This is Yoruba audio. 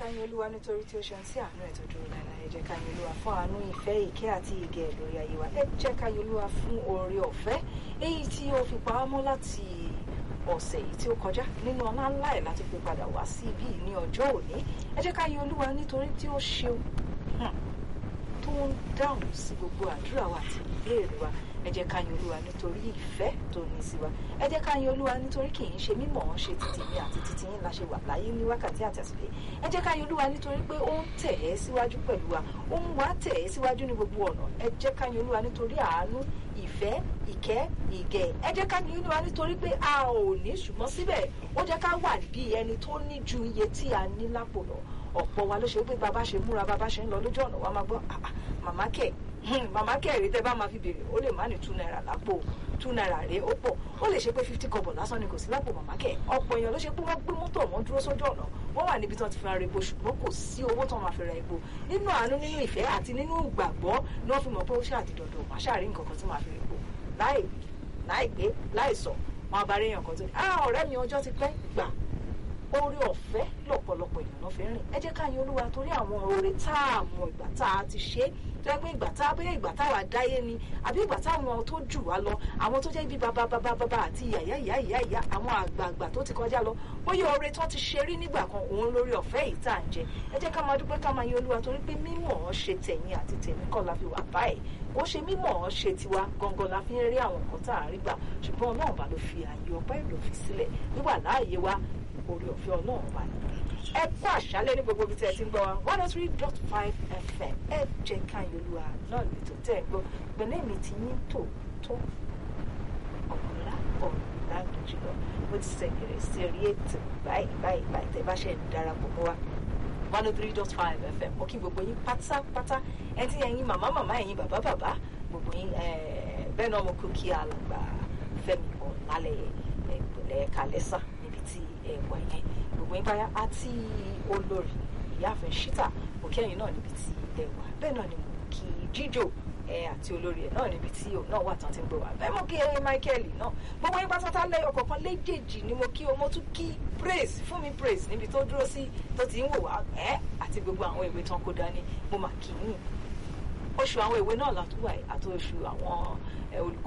ká yìn olúwa nítorí tí ó ṣe ń sí àánú ẹ̀ tó dúró láìláì ẹ jẹ́ ká yìn olúwa fún àánú ìfẹ́ ìkẹ́ àti ìgẹ̀ lórí ayé wa ẹ jẹ́ ká yìn olúwa fún oore ọ̀fẹ́ èyí tí ó fi pa á mọ́ láti ọ̀sẹ̀ yìí tí ó kọjá nínú ọlá ńlá ẹ̀ láti fi padà wá sí ibí ní ọjọ́ òní ẹ jẹ́ ká yìn olúwa nítorí tí ó ṣeun tó ń dáhùn sí gbogbo àdúrà wa àti ìbéèrè wa ẹ jẹ́ ká yin olúwa nítorí ìfẹ́ tó ní sí wa ẹ jẹ́ ká yin olúwa nítorí kì í ṣe mímọ̀ ọ́n ṣe títí ní àti títí yín la ṣe wà láyé ní wákàtí àtẹ̀sílẹ̀ ẹ jẹ́ ká yin olúwa nítorí pé ó ń tẹ̀ ẹ́ síwájú pẹ̀lú wa ó ń wá tẹ̀ ẹ́ síwájú ní gbogbo ọ̀nà ẹ jẹ́ ká yin olúwa nítorí àánú ìfẹ́ ìkẹ́ ìgẹ̀ ẹ jẹ́ ká yin olúwa nítorí pé a ò ní ṣùgbọ́n síbẹ̀ ó jẹ́ ká wà bí ẹni tó ní ju iye tí a ní lápò lọ ọ̀pọ̀ wa ló ṣe pé bàbá ṣe múra bàbá ṣe ń lọ lójú ọ̀nà wa máa gbọ́ màmá kẹ̀ màmá kẹ̀rí tẹ́ bá máa fi béèrè ó lè má ní two naira lápò two naira rèé ó pọ̀ ó lè ṣe pé fifty kọ́bọ̀ lásán ni kò sí lápò màmá kẹ̀ ọ̀pọ̀ èèyàn ló ṣe pé wọ́n gbé mọ́tò wọn dúró sójú ọ̀nà wọ́n wà níbi tí wọ́n ti fi ra epo ṣùgbọ́n kò sí owó tí wọ́n máa fi ra epo nínú àánú nínú ìfẹ́ àti nínú ìgbàgbọ́ ni wọ́n fi mọ̀ pé ó ṣáà ti dọ̀dọ̀ wọ́n ṣáà rí nǹkan kan tí máa fi ra epo láì láì gbé láì sọ wọn bá rí èèyàn kan tó ní ah ọ̀rẹ́ mi ọjọ́ ti pẹ́ gbà oore ọ̀fẹ́ lọ́pọ̀lọpọ̀ èèyàn ló fi rìn ẹ jẹ́ ká yin olúwa torí àwọn oore tá a mọ ìgbà tá a ti ṣe tó yẹ pé ìgbà tá a bóyá ìgbà táwa dáyé ni àbí ìgbà táwọn tó jù wá lọ àwọn tó jẹ́ bí bàbá bàbá bàbá àti ìyá ìyá ìyá ìyá ìyá àwọn àgbààgbà tó ti kọjá lọ bóyá oore tó ti ṣe rí nígbà kan òun lórí ọ̀fẹ́ yìí tá à ń jẹ ẹ jẹ́ ká máa dúpẹ́ ká máa yin olúwa torí pé mímọ̀ ọ́n ṣe tẹ̀yìn àti tèmi kọ́ la fi wà báyìí ó ṣe mímọ̀ ọ́n ṣe tiwa gangan la fi ń rí àwọn nǹkan tá à ń rí gbà ṣùgbọ́n ọlọ́run bá ló fi àyè ọpẹ́ ìlò fi sílẹ̀ wíwà láàyè wa orí ọ̀fẹ́ ọlọ́run wà ní. ẹ kú àṣálẹ́ ní gbogbo ibi tí ẹ ti ń gbọ́ wa one oh three dot five fm ẹ jẹ́ ká yọlúwa náà lè tó tẹ̀ ń gbọ́ gbẹ̀lẹ́ mi ti yín tò tó ọ̀la ọ̀la jùlọ mo ti sẹ̀kẹ̀rẹ̀ sí orí ètò báyìí báyìí báyìí tẹ́ bá ṣe ń darapọ̀ mọ́ wa one oh three dot five fm mo kí gbogbo yín pátápátá ẹ ti ẹ̀yin màmá màmá ẹ̀yin bàbá bàbá gbogbo yín bẹ́ẹ̀ náà mo kú kí alàgbà Fẹ́mi Ọ̀làlẹ̀ ẹ̀gbẹ̀lẹ̀ kalẹ́sà tí ẹwà yẹn gbogbo yín báyà àti olórí ìyáàfin ṣítà òkè ẹ̀yìn náà níbi tí ẹwà bẹ́ẹ̀ náà ni mo kí jíjò ẹ àti olórí ẹ náà níbi tí òun náà wà tán ti ń gbọ́ wá bẹ́ẹ̀ mo kí ẹ Michael náà gbogbo yín pátá lẹ́yọ̀ kọ̀ọ̀kan léjèèjì ni mo kí o mo tún kí praise fún mi praise níbi tó dúró sí tó ti ń wò wá ẹ àti gbogbo àwọn ìwé tán kó dání mo mà kí yín oṣù àwọn ìwé náà látúwà àti oṣù àwọn olùkọ́